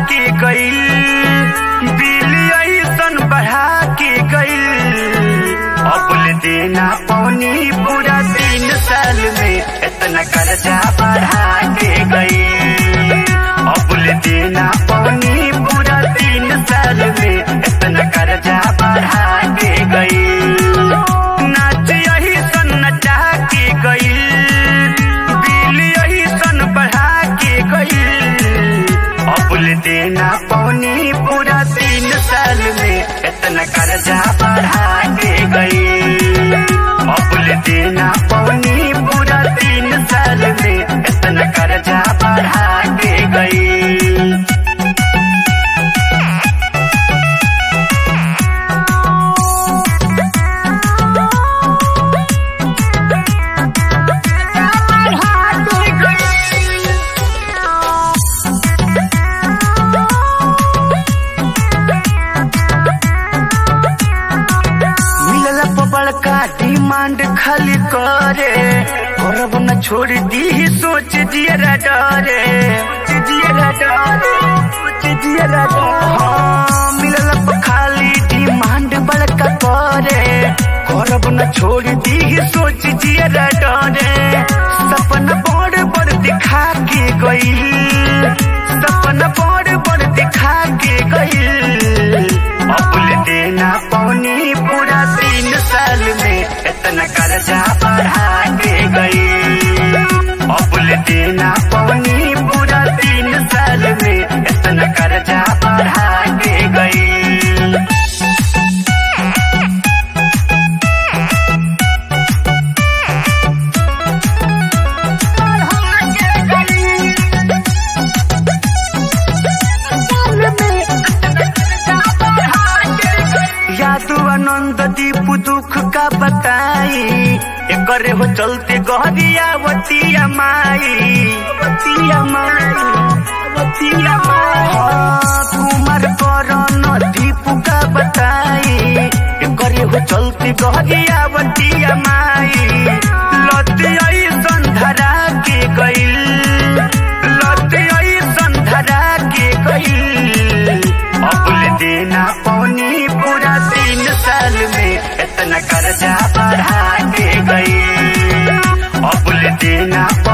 के गईल बिल ऐसन बढ़ा के गईल अबुल देना पौनी पूरा तीन साल में इतना कर्जा बढ़ा के गईल अबुल देना पौनी पूरा तीन साल में इतना कर्जा बढ़ा के गईल नाच यही सन नचा के गईल बिल यही सन बढ़ा के गईल अबुल देना पौनी पूरा तीन साल में इतना कर्जा बढ़ा के गईल अबुल देना पौनी पूरा तीन साल में इतना कर्जा बढ़ा के गईल मिलल बड़का डिमांड खाली करे करब न छोड़ दी सोच दियरा डरे सोच दियरा डरे सोच दियरा डरे हाँ, मिलल खाली डिमांड बड़का करे करब न छोड़ दी सोच दियरा डरे सपना बड़ बड़ दिखा के गई सपना बड़ बड़ दिखा के गई अबुल देना पौनी पूरा तीन साल में इतना कर्जा बढ़ा के गई अबुल देना पौनी पूरा तीन साल में इतना कर्जा बढ़ा के गई यादू आनंद दीप दुख का बताई एकरे हो चलते गहरिया वतिया माई वतिया माई वतिया माई हाँ, कुमार करण दीप का बताई एकरे हो चलते गहरिया वतिया माई लती ऐसन धरा के गईल लती ऐसन धरा के गईल अबुल देना पौनी पूरा तीन साल में इतना कर्जा बढ़ा के गई अबुल देना